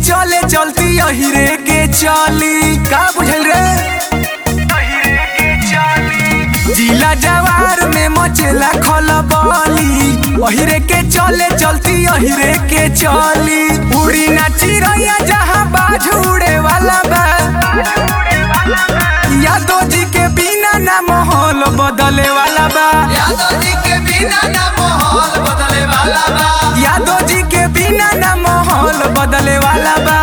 चले चलती अहिरे के चली का बुझल रे जिला जवार में मचेला खलबली अहिरे के चले चलती अहिरे के चली उड़ी ना चिड़ैया जहाँ बाज उड़े वाला बा यादव जी के बिना ना माहौल बदले वाला बा यादव जी के बिना ना माहौल बदले वाला बा यादव जी के बिना ना माहौल बदले वाला बा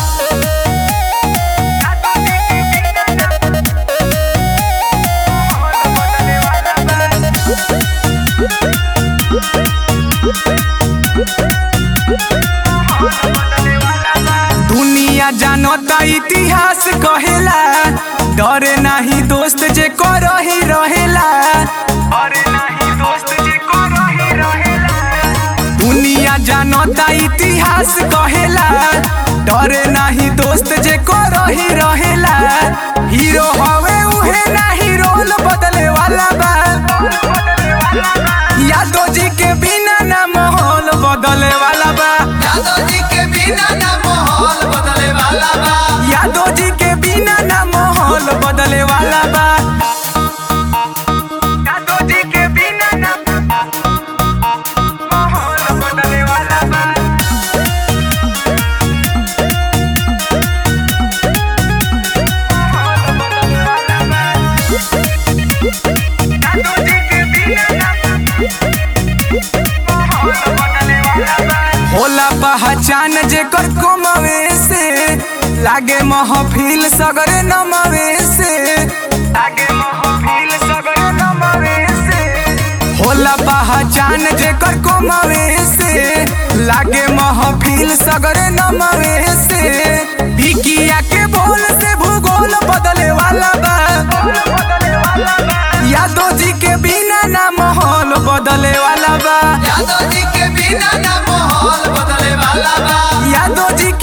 दुनिया जानता इतिहास कहेला डरे नाही दोस्त जे करही रहेला दुनिया जानता इतिहास कहेला डरे नाही दोस्त जे करही रहेला हीरो हवे उहे नाही रोल बदले वाला बा यादव जी के बिना ना माहौल बदले वाला बा यादव जी के बिना ना माहौल बदले वाला बा यादव जी के बिना ना माहौल बदले वाला बा यादव जी के बिना ना माहौल बदले वाला बा यादव जी के बिना ना होला पहचान जेकर कमवे से लागे महफिल सगरे नमवे से लागे महफिल सगरे नमवे से होला पहचान जेकर कमवे से लागे महफिल सगरे नमवे से भिकिया के बोल से भूगोल बदले वाला बा यादव जी के बिना ना माहौल बदले वाला बा यादव जी के बिना ना माहौल बदले वाला बा यादव जी